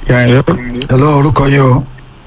Yàrá hello orúkọ yín o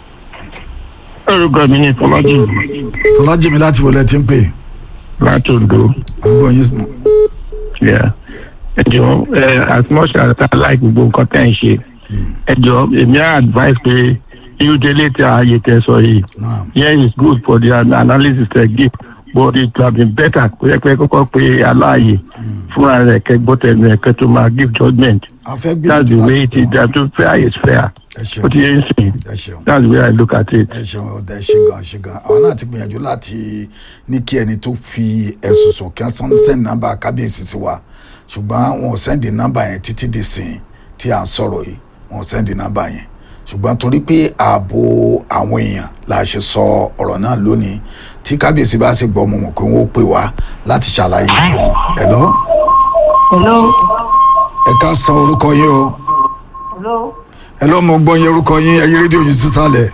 orúkọ mi ní Fọlájì fọlájìmí láti wọlé tí ń pè láti Ondo. àgbọ̀ yín sùn. Yeah. Ẹ jọ ẹ as much as I like gbogbo nǹkan tẹ́ ń ṣe. Ẹ jọ èmi á advice pé irú délé tí ààyè tẹ sọ yìí. Naam. Yeah, it's good for the an- analysis they give but it would have been better kó yẹ pé kọ́kọ́ pé aláàyè fúnra rẹ̀ kẹ́ gbọ́ tẹnu ẹ̀ kẹ́ tó máa give judgement. a fẹ́ That's the gbìyànjú way láti it pè is wọ́n. that to fair is fair. ẹ Ó ṣeun ti yẹ ń sìn. ẹ ṣeun That's the way I look at it. ẹ ṣeun ọ̀dà ẹ ṣe gan ṣe gan àwọn náà ti gbìyànjú láti ní kí ẹni tó fi ẹ̀sùn sùn kí wọ́n sẹ́ndì nọ́mbà kábíyèsí sí wa ṣùgbọ́n wọn ò sẹ́ndì nọ́mbà yẹn títí di sìn tí à ń sọ̀rọ̀ yìí wọn ò sẹ́ndì nọ́mbà yẹn ṣùgbọ́n torí pé ààbò àwọn èèyàn la ṣe sọ ọ̀rọ̀ náà lónìí tí kábíyèsí bá sì gbọ́ mọ̀ mọ̀ pé wọ́n ó pè wá láti ṣàlàyé fún wọn ẹ̀ lọ hello ẹ ká san orúkọ yín o hello ẹ lọ́ mọ gbọ́ yín orúkọ yín ẹyí rédíò yìí sísàlẹ̀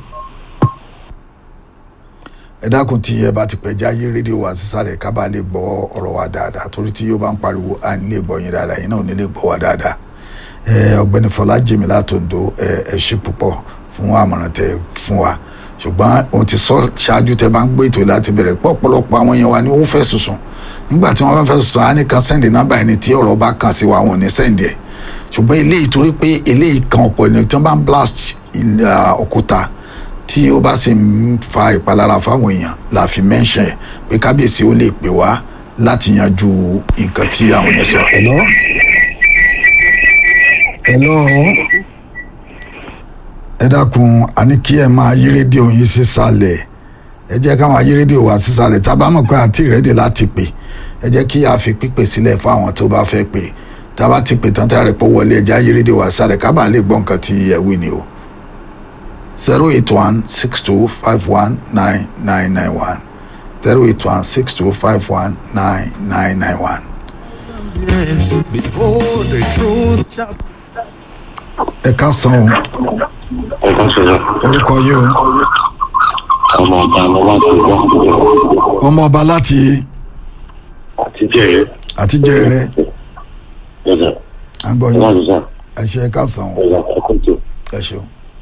ẹ dákun tí ẹ bá ti pẹ́ já yí rédíò wa sísàlẹ̀ ká bá lè gbọ́ ọ̀rọ̀ wa dáadáa torí tí yóò bá ń pariwo à ní lè gbọ́ yín dáadáa yín náà ò ní lè gbọ́ wa dáadáa ẹ ọ̀gbẹ́ni Fọlájìmí látòǹdó ẹ ẹ ṣe púpọ̀ fún àmọ̀ràn tẹ fún wa ṣùgbọ́n òun ti sọ ṣáájú tẹ bá ń gbé ètò láti bẹ̀rẹ̀ pọ̀ ọ̀pọ̀lọpọ̀ àwọn yẹn wa ni ó fẹ́ sùsùn nígbà tí wọ́n bá fẹ́ sùsùn á ní kan sẹ́ndì nọ́mbà ẹni tí ọ̀rọ̀ bá kàn sí wa wọn ò ní sẹ́ndì ẹ̀ ṣùgbọ́n eléyìí torí pé eléyìí kan ọ̀pọ̀ ènìyàn tí wọ́n bá ń blast ilẹ̀, ah, òkúta tí ó bá sì ń fa ìpalára fáwọn èèyàn la fi mention ẹ̀ pé kábíyèsí ó lè pè wá láti yanjú nǹkan tí àwọn èèyàn sọ. hello hello ẹ dákun àní kí ẹ máa yí rédíò yín sísàlẹ̀ ẹ jẹ́ ká máa yí rédíò wá sísàlẹ̀ tá a bá mọ̀ pé àti ìrẹ́dì láti pè ẹ jẹ́ kí a fi pípè sílẹ̀ fún àwọn tó bá fẹ́ pè tá a bá ti pè tán tá a rẹ̀ pọ̀ wọlé ẹja yí rédíò wá sísàlẹ̀ ká bàa lè gbọ́ nǹkan tí ẹ wí ni o zero eight one six two five one nine nine nine one zero eight one six two five one nine nine nine one. Yes, before the truth shall ẹ ká san o ẹ̀ka sọ̀rọ̀ orúkọ yìí o ọmọ ọba ọmọ láti wá ọmọ ọba láti àti jẹ́rẹ̀ àtijọ́ rẹ ẹ̀dà à ń gbọ́ ẹ̀dà yín àdúgbò ẹ ṣe ẹ ká san o ẹ̀dà ẹ̀kọ́jọ. ẹ ṣeun.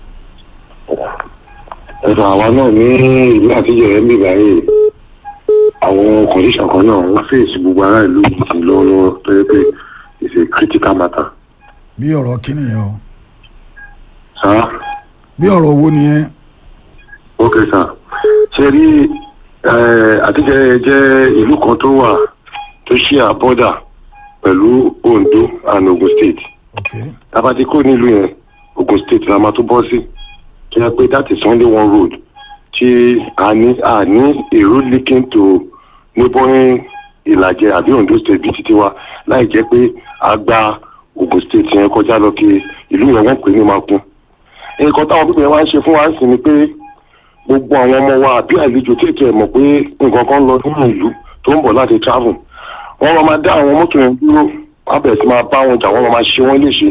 ẹ̀dà àwa náà ní ìlú àtijọ́ rẹ̀ ń bì báyìí àwọn kọ̀ǹdíṣàn kan náà ń fèsì gbogbo ará ìlú yìí lọ́wọ́lọ́wọ́ tó yẹ pé it's a critical matter. bí ọ̀rọ̀ kí nìyẹn o sá bí ọ̀rọ̀ owó nìyẹn ok sá ṣe rí àtijọ́ jẹ́ ìlú kan tó wà tó ṣí àbọ́dà pẹ̀lú Ondo and Ogun State. ok tabati kó nílùú yẹn Ogun State la máa tó bọ́ sí tó yẹ pé that is only one road tí a ní a ní a road linking to neighboring Ìlàjẹ àbí Ondo State bíi títí wa láì jẹ́ pé a gba Ogun State yẹn kọjá lọ kí ìlú yẹn wọ́n pè ní Makun nǹkan táwọn pípẹ́ wá ń ṣe fún wa sí ni pé gbogbo àwọn ọmọ wa àbí àlejò tí ètò ẹ̀ mọ̀ pé nǹkan kan lọ nínú ìlú tó ń bọ̀ láti travel wọ́n máa máa dá àwọn mọ́tò yẹn dúró wọ́n á bẹ̀rẹ̀ sí máa bá wọn jà wọ́n máa máa ṣe wọ́n léṣe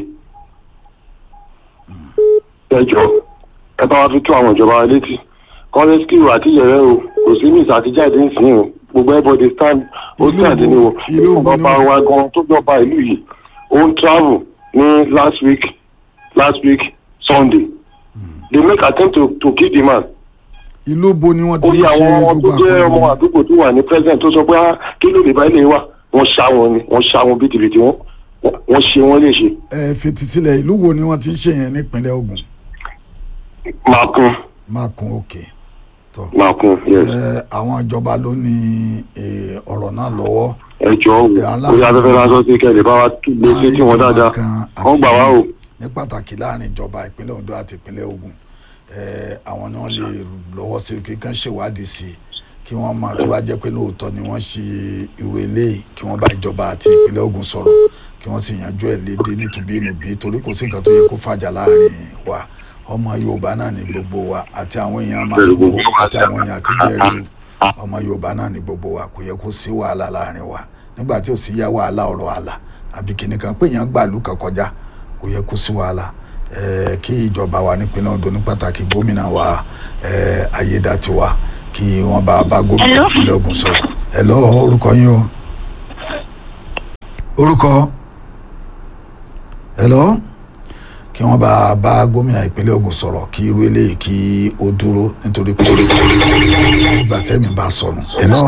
ẹjọ́ ẹ bá wa fi tó àwọn ìjọba wa létí kọ́lẹ́sìkìrò àti yẹ̀rẹ́ o kò sí miss àtijáde ń sìn o gbogbo everybody stand ó Ìlú stand bo- ni o ìlú bo ni ọba wọ́n ti- wa gan tó jọba ìlú yìí ó ń travel ní last week last week sunday they make attempt to to kill the man ìlú bo ni wọ́n ti ó ń yẹ ṣe àwọn ọmọ tó gbogbo jẹ́ ọmọ àpò àdúgbò tó wà ní president tó sọ pé "Ah, kí ló lè bá ilé wa wọ́n ṣá wọn ni wọ́n ṣá wọn bìtìbìtì wọn wọ́n ṣe wọ́n léṣe ẹ fetí sílẹ̀ ìlú wo ni wọ́n ti ń ṣe yẹn nípínlẹ̀ Ògùn máa kún máa kún òkè tọ́ máa kún yes. ẹ àwọn ìjọba ló ní eh, ọ̀rọ̀ náà lọ́wọ́ ẹjọ o orí afẹ́fẹ́ lásán sí kẹ́lẹ́ bá wa gbé sétí wọn dáadáa wọ́n gbà wá o. ní pàtàkì láàrin ìjọba ìpínlẹ̀ Ondo àti ìpínlẹ̀ Ògùn eh, àwọn náà lè lọ́wọ́ sí kí kán ṣèwádìí sí i kí wọ́n máa tó bá jẹ́ pé lóòótọ́ ni wọ́n ṣe irú eléyìí kí wọ́n bá ìjọba àti ìpínlẹ̀ Ògùn sọ̀rọ̀ kí wọ́n sì yanjú ẹ̀ léde nítubí inúbí torí kò sí nǹkan tó yẹ kó fàjà láàrin wa ọmọ Yorùbá náà ní gbogbo wa àti àwọn èèyàn máa ń wo àti àwọn èèyàn àtijẹ́rìí ọmọ Yorùbá náà ní gbogbo wa kò yẹ kó sí wàhálà láàrin wa nígbà tí ò sí yá wàhálà ọ̀rọ̀ àlà àbí kìnìkan pé èèyàn gbàlú kan kọjá kò yẹ kó sí wàhálà eh, kí ìjọba wa nípínlẹ̀ Ondo ní pàtàkì gómìnà wa eh, Ayédàtiwa kí wọ́n bá bá gómìnà ìpínlẹ̀ Ògùn sọ̀rọ̀ ẹ lọ orúkọ yín o orúkọ ẹ lọ kí kí wọ́n bá bá gómìnà ìpínlẹ̀ Ògùn sọ̀rọ̀ kí irú eléyìí kí ó dúró nítorí pé ìgbà tẹ́mi bá sọnù. Hello,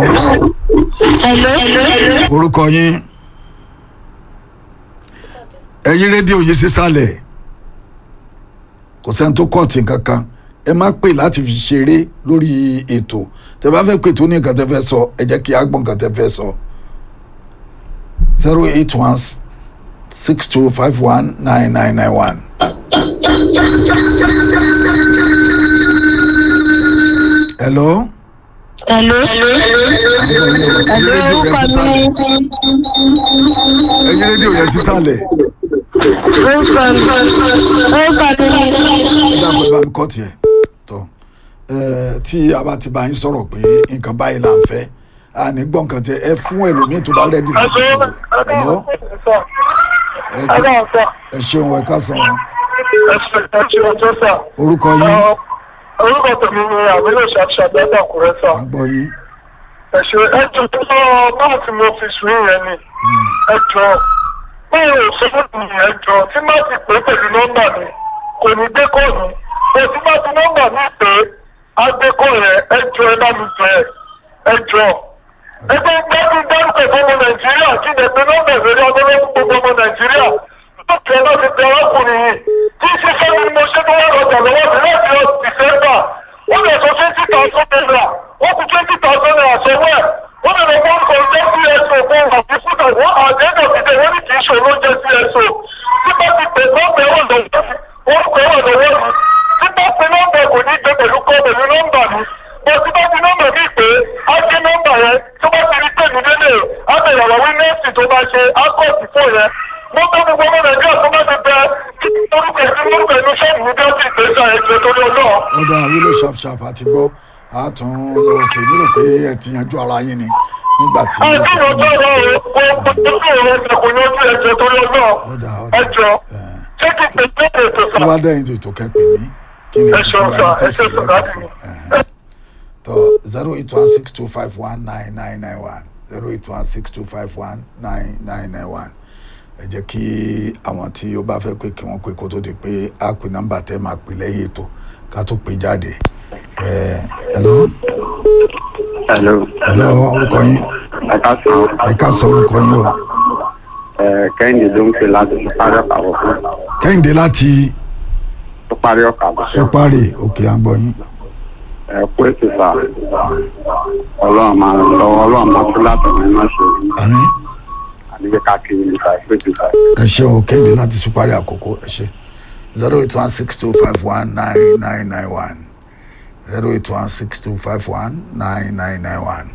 Hello. orúkọ yín ẹ yí rédíò yìí sísàlẹ̀ kò sẹ́ni tó kọ́ọ̀tì kankan ẹ má pè láti fi ṣeré lórí ètò tẹ bá fẹ́ pè tó ní nǹkan tẹ fẹ́ sọ ẹ jẹ́ kí á gbọ́ nǹkan tẹ fẹ́ sọ zero eight one six two five one nine nine nine one. hello. Hello. Ẹyin rédíò yẹn sísàlẹ̀. Ẹyin rédíò yẹn sísàlẹ̀. Orúkọ mi. Orúkọ mi ni. ẹ dàpọ̀ bá mi kọ́ tiẹ̀ tọ́ ẹ tí a bá ti bá yín sọ̀rọ̀ pé nǹkan báyìí là ń fẹ́ a ní gbọ́ nǹkan tẹ ẹ fún ẹlòmíín tó bá rẹ́dí láti sọ̀rọ̀ ẹ̀lọ́ ẹ ṣeun ẹ ká san wọn orúkọ yín orúkọ tèmi ni àbílò ṣàṣàbí ẹgbàkúrẹ́ sà à ń gbọ́ yín ẹ̀ṣẹ̀ ẹjọ́ tó sọ báà tí mo fi sùn yẹn ni ẹjọ́ báwo ò sọ fún mi ẹjọ́ tí má ti pè pẹ̀lú nọ́mbà mi kò ní gbé kọ́ọ̀nù bó tí má ti nọ́mbà mi pé á gbé kọ́ yẹn ẹjọ́ ẹ bá mi jẹ ẹjọ́ ẹgbẹ́ gbẹ́dún dárúkọ fọmọ nàìjíríà kí ni ẹgbẹ́ nọ́mbà ìrírí ọdọ́lọ́mú gbogbo ọmọ nàìjíríà tó tẹ̀ láti tẹ ọkùnrin yìí tí ṣiṣẹ́ ni mo ṣe tó wà lọ́jà lọ́wọ́ mi láti ọ dìsẹ́mbà wọ́n lè sọ twenty thousand naira wọ́n kú twenty thousand naira sọ́wọ́ ẹ̀ wọ́n lè lọ wọ́n kọ́ ọjọ́ cso fún àti fúnà wọ́n àjẹ́dọ̀ ti tẹ̀ wọ́n ní kì í ṣòro oúnjẹ cso tí bá ti pè nọ́mbà ẹ̀wọ̀n lọ́wọ́ wọ́n kọ́ ẹ̀wọ̀n lọ́wọ́ mi tí bá ti nọ́mbà kò ní gbé pẹ̀lú kọ́ pẹ̀lú nọ́mbà mi bó ti bá ti nọ́mbà mi pé á gbé nọ́mbà yẹn tó bá ti rí pẹ̀lú délé á bẹ̀rẹ̀ àwọn wíńdẹ́sì tó bá ṣe á kọ́ sí fún yẹn wọ́n bá gbogbo ọmọ nàìjíríà tó bá ti bẹ orúkọ ìdí orúkọ ìlú sọ́ọ̀bù ní bí ó ti gbèsè ẹ̀jẹ̀ torí ọlọ́ọ̀. ó dá wílò sharp sharp àti gbọ́ a tún lọ sí i nílò pé ẹ ti yanjú ara yín ni nígbà tí ẹ ẹ kí ti ló pè tọ́ mí sí ọ o kò kò tó ọ̀rọ̀ ẹ̀jẹ̀ kò yanjú ẹ̀jẹ̀ torí ọlọ́ọ̀ ó dá ó dá ẹjọ́ ẹ, ṣé kí pé pé pé pé tó sà bá dẹ́yìn tó ètò kẹ́pẹ́ mi kí ni ẹ ṣeun sà ẹ ṣe sà láti mi. tó zero eight one six two five one nine nine nine one zero eight one six two five one nine nine nine one ẹ jẹ́ kí àwọn tí ó bá fẹ́ pé kí wọ́n pé kó tó di pé a pè nọ́mbà tẹ́ máa pè lẹ́yìn ètò ká tó pè jáde ẹ hello Hello. hello orúkọ yín Ẹ ká sàn. ẹ ká sọ orúkọ yín o Ẹ Kẹ́hìndé ló ń pè láti parí ọ̀kà bọ̀ fún. kẹ́hìndé láti Tó parí ọ̀kà bọ̀ fún. sọpárì òkè àgbọ̀ yín Ẹ kú ètò sà. Ọlọ́run máa ń lọ́wọ́ ọlọ́run máa tún láti ọ̀nà iná ṣe. àmín Àdìgbé káàkiri nípa ìpè ètò sà. ẹ ṣe o kẹ́hìndé láti sọpárì àkókò ẹ ṣe zero eight one six two five one nine nine nine one zero eight one six two five one nine nine nine one.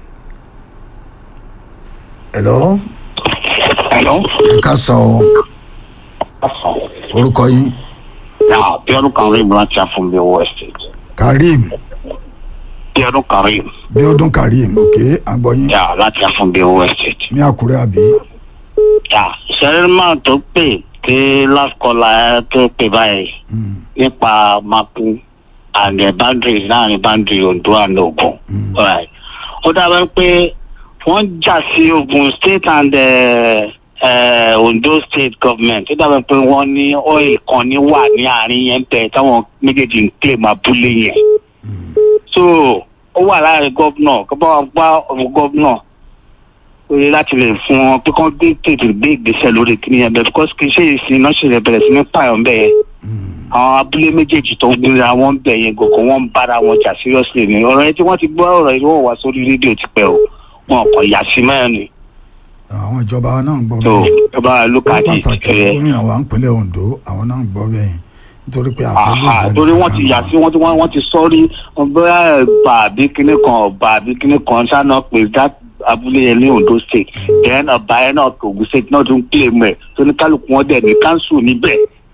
hello Hello. ẹ ká sọ o orúkọ yín Now, Bíọ́dún Karim láti Afúnbí owó estate. karim Bíọ́dún Karim bíọ́dún karim òkè àgbọ̀ yín yà láti Afúnbí owó estate. ní àkúrẹ́ àbí Yà sẹ́rìmà tó pè kí last caller ẹ tó pè báyìí nípa mapu and the boundary láàrin boundary Ondo and Ogun. Alright. Ó dábàá pé wọ́n jà sí Ogun state and uh, uh, Ondo state government. Ó dábàá pé wọ́n ní oil kan ní wà ní àárín yẹn bẹ́ẹ̀ táwọn méjèèjì ń claim abúlé yẹn. so ó wà láàrin gómìnà kó bá wa gbá ọ̀rọ̀ gómìnà ó yẹ láti lè fún wọn pé kán gbé tètè gbé ìgbésẹ̀ lórí kíní yẹn bẹ́ẹ̀ because kì í ṣe ìsìn náà ṣẹlẹ̀ bẹ̀rẹ̀ sí ní pààyàn bẹ́ẹ̀ yẹn àwọn abúlé méjèèjì tó ń gbéra wọn bẹ̀ yẹn gògó wọn ń bára wọn jà seriously ni ọ̀rọ̀ yẹn tí wọ́n ti gbọ́ ọ̀rọ̀ yìí wọ́n wá sórí rédíò ti pẹ́ o wọn kàn yà sí mẹ́rin ni àwọn ìjọba wa náà ń gbọ́ so bẹ́ẹ̀ ẹ bá look ó at it pàtàkì ẹ gómìnà wa ń pínlẹ̀ Ondo àwọn náà ń gbọ́ bẹ́ẹ̀ nítorí pé àfẹ́ ló aha sẹ́ni torí wọ́n ti yà sí wọ́n ti wọ́n wọ́n ti sọ́rí bóyá ẹ̀bà àbí kíní kan ọ̀bà àbí kíní kan ṣáná pé that abúlé yẹn ní Ondo state then ọba yẹn náà Ògùn state náà tún claim ẹ̀ tó ní kálukú wọn dẹ̀ ní council níbẹ̀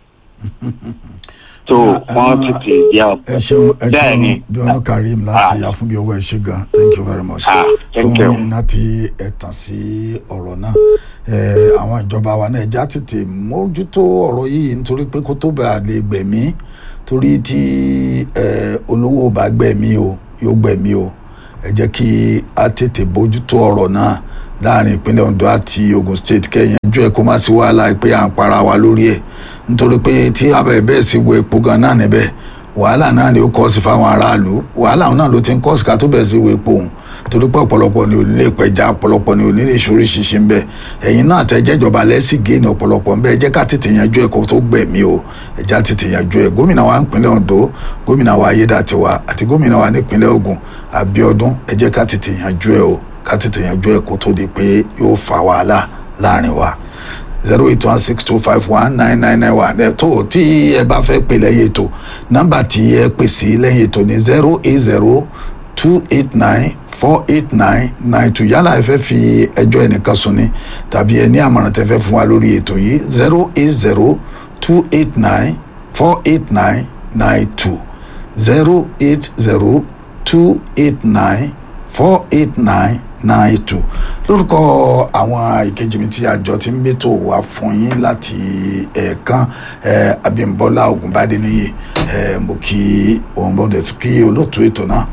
so wọ́n ti tè jẹ́ ọ. ẹ ṣeun ẹ Bẹ́ẹ̀ ni. ṣeun bíọ́dún karim láti Ah. àfúnbí owó ẹ ṣé gan thank you very much Ah, thank fún you. iná tí ẹ tàn sí ọ̀rọ̀ náà ẹ àwọn ìjọba wa náà ẹja tètè mójútó ọ̀rọ̀ yìí nítorí pé kó tó bá lè gbẹ̀mí torí tí ẹ olówó bá gbẹ̀mí o yóò gbẹ̀mí o ẹ jẹ́ kí a tètè bójútó ọ̀rọ̀ náà láàrin ìpínlẹ̀ Ondo àti Ogun State kẹ́yìn ẹjọ́ ẹ kó má sí wàhálà pé à ń para wa lórí ẹ̀ nítorí pé tí abẹ́ bẹ́ẹ̀ sì wo epo gan náà níbẹ̀ wàhálà náà ni ó kọ́ sí fáwọn aráàlú wàhálà náà ló ti ń kọ́ sí ká tó bẹ̀rẹ̀ sí wo epo òun torí pé ọ̀pọ̀lọpọ̀ ni ò ní lè pẹja ọ̀pọ̀lọpọ̀ ni ò ní lè ṣorí ṣinṣin bẹ́ẹ̀ ẹ̀yin náà tẹ́ jẹ́jọba lẹ́sìn géènì ọ̀pọ̀lọpọ̀ ń bẹ́ẹ̀ jẹ́ ká tètè yanjú ẹ̀ kó tó gbẹ̀mí o ẹ̀já tètè yanjú ẹ̀ gómìnà wa nípínlẹ̀ Ondo gómìnà wa Ayédàtiwa àti gómìnà wa nípínlẹ̀ Ògùn Abíọ́dún ẹ jẹ́ ká tètè yanjú ẹ̀ o ká tètè yanjú ẹ̀ kó tó di pé yóò fa wàhálà láàrin wa zero eight one six two five one nine nine nine one ẹ tó tí ẹ bá fẹ́ pè lẹ́yìn ètò nọ́mbà tí ẹ pè sí lẹ́yìn ètò ní zero eight zero two eight nine four eight nine nine two yálà ẹ fẹ́ fi ẹjọ́ ẹnìkan sùn ni tàbí ẹ ní àmọ̀ràn tẹ́ fẹ́ fún wa lórí ètò yìí zero eight zero two eight nine four eight nine nine two zero eight zero two eight nine four eight nine nine two lórúkọ àwọn ìkejì mi tí àjọ ti ń mẹ́tò wá fún yín láti ẹ̀ẹ̀kan Abímbọ́lá Ògúnbádé níyì mo kí òun bọ́dẹ̀ kí olóòtú ètò náà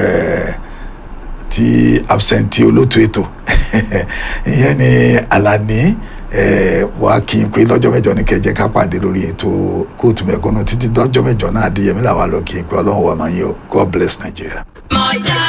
ti absentee olóòtú ètò ìyẹn ni Àlàní wàá kí n pé lọ́jọ́ mẹ́jọ ní kẹjẹ ká pàdé lórí ètò kóòtù mẹ́kúnnù títí lọ́jọ́ mẹ́jọ náà adéyẹmí làwọn lọ kí n pé ọlọ́run wà máa yẹ o God bless Nigeria.